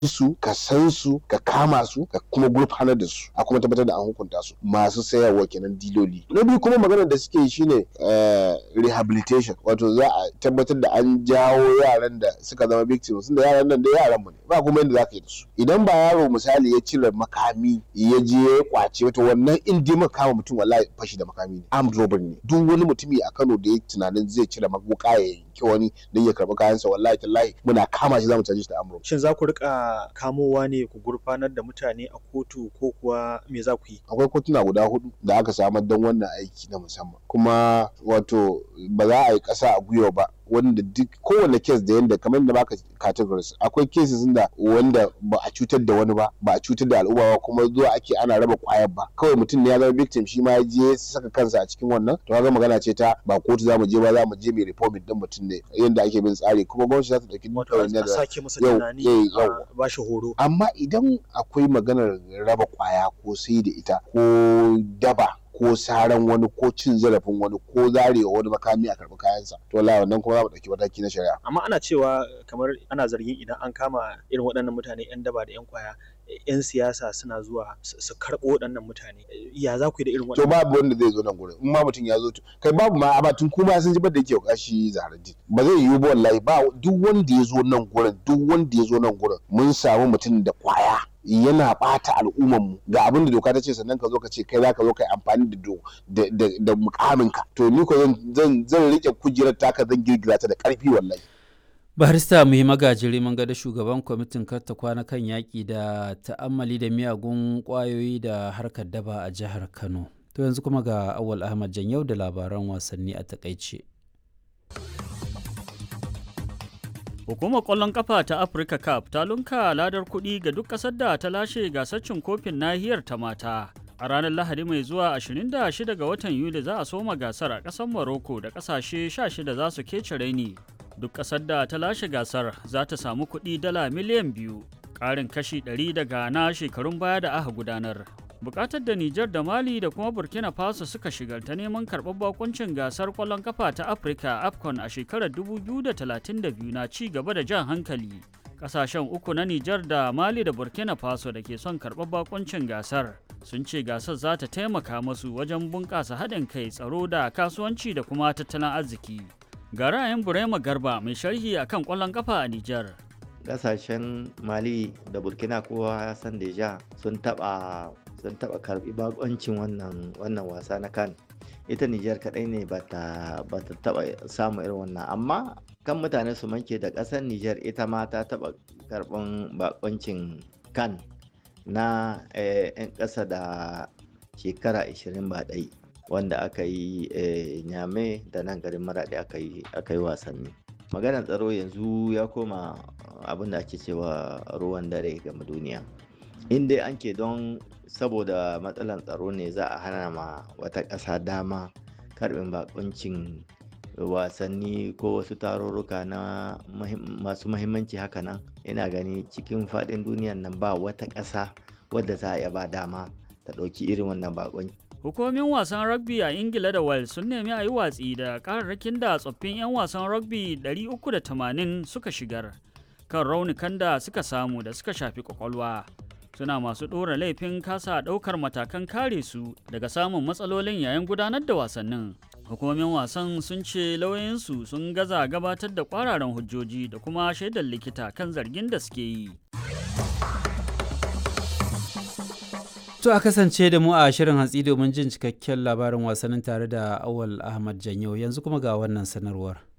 su ka san su ka kama su ka kuma gurfanar da su a kuma tabbatar da an hukunta su masu sayarwa kenan diloli na biyu kuma maganar da suke shine rehabilitation wato za a tabbatar da an jawo yaran da suka zama victims da yaran nan da yaran mu ne ba kuma yadda zaka yi da su idan ba yaro misali ya cire makami ya je ya kwace wato wannan in dai maka kama mutum wallahi fashi da makami ne armed robbery ne duk wani mutumi a Kano da ya tunanin zai cire maguka ya yanki wani don ya karbi kayansa wallahi tallahi muna kama shi zamu caje shi da armed robbery Shin za ku rika kamowa ne ku gurfanar da mutane a kotu ko kuwa me za ku yi? akwai kotuna guda hudu da aka samar don wannan aiki na musamman kuma wato ba za a yi ƙasa a gwiwa ba wanda duk kowane kes da yanda kamar da baka categories akwai cases da wanda ba a cutar da wani ba ba a cutar da al'umma ba kuma zuwa ake ana raba kwayar ba kawai mutum ne ya zama victim shi ma ya je saka kansa a cikin wannan to kaga magana ce ta ba kotu za mu je ba za mu je mai reforming din mutum ne yanda ake bin tsari kuma gwamnati za ta dauki Wato a sake masa yau, tunani eh, a yau. ba shi horo. amma idan akwai maganar raba kwaya ko sai da ita ko daba ko saran wani ko cin zarafin wani ko zarewa wani makami a karɓi kayansa to wallahi wannan kuma za mu ɗauki mataki na shari'a Amma ana cewa kamar ana zargin idan an kama irin waɗannan mutane 'yan daba da 'yan kwaya 'yan siyasa suna zuwa su su karɓo waɗannan mutane. Ya za ku yi da irin to waɗannan? babu wanda zai zo nan gurin in ma mutum ya zo to kai babu ma a tun kuma sun ji da yake kashi zaharaddin ba zai yiwu ba wallahi ba duk wanda ya zo nan gurin duk wanda ya zo nan gurin mun samu mutum da kwaya yana bata al'umman mu ga abin da doka ta ce sannan ka zo ka ce kai za ka zo ka yi amfani da do da da, da mukamin ka to ni ko zan zan zan rike kujerar taka zan girgiza ta da karfi wallahi barista muhi magajiri mun ga da shugaban kwamitin karta kwana kan yaƙi da ta'ammali da miyagun ƙwayoyi da harkar daba a jihar kano to yanzu kuma ga awal ahmad yau da labaran wasanni a takaice Hukumar ƙwallon ƙafa ta Africa Cup ta lunka ladar kuɗi ga duk ƙasar da ta lashe gasar cin kofin nahiyar ta mata. A ranar Lahadi mai zuwa 26 ga watan Yuli za a soma gasar a ƙasar Morocco da ƙasashe 16 za su kece raini. Duk ƙasar da ta lashe gasar za ta samu kuɗi dala miliyan biyu, ƙarin kashi 100 daga na shekarun baya da aka gudanar. Bukatar da Nijar da Mali da kuma Burkina Faso suka shigar ta neman karɓar bakuncin gasar ƙwallon kafa ta Afirka AFCON a shekarar 2032 na ci gaba da jan hankali. Ƙasashen uku na Nijar da Mali da Burkina Faso da ke son karɓar bakuncin gasar sun ce gasar za ta taimaka masu wajen bunƙasa haɗin kai tsaro da kasuwanci da kuma tattalin arziki. Ga ra'ayin Burema Garba mai sharhi akan ƙwallon kafa a Nijar. kasashen mali da burkina kowa ya san deja sun taba sun taba karbi bakoncin wannan wannan wasa na kan ita nijar kadai ne ba ta taba samu irin wannan amma kan mutane su manke da kasar nijar ita ma ta taba karban bakoncin kan na 'yan ƙasa da shekara 20 ba ɗai wanda aka yi nyame da nan garin maraɗi aka yi wasanni maganar tsaro yanzu ya koma abin da ake cewa ruwan dare game duniya in dai an ke don saboda matsalar tsaro ne za a hana ma wata ƙasa dama karbin bakuncin wasanni ko wasu tarurruka na masu mahimmanci haka nan ina gani cikin faɗin duniyan nan ba wata ƙasa wadda za a iya ba dama ta ɗauki irin wannan bakunci Hukumomin wasan rugby a Ingila da Wales sun nemi a yi watsi da kararrakin da tsoffin 'yan wasan rugby 380 suka shigar kan raunukan da suka samu da suka shafi kwakwalwa. Suna masu ɗora laifin kasa ɗaukar matakan kare su daga samun matsalolin yayin gudanar da wasannin. Hukumomin wasan sun ce lauyoyinsu sun gaza gabatar da kwararan hujjoji da kuma shaidar likita kan zargin da suke yi. To a kasance da mu a shirin hantsi domin jin cikakken labarin wasannin tare da Awal Ahmad Janyo yanzu kuma ga wannan sanarwar.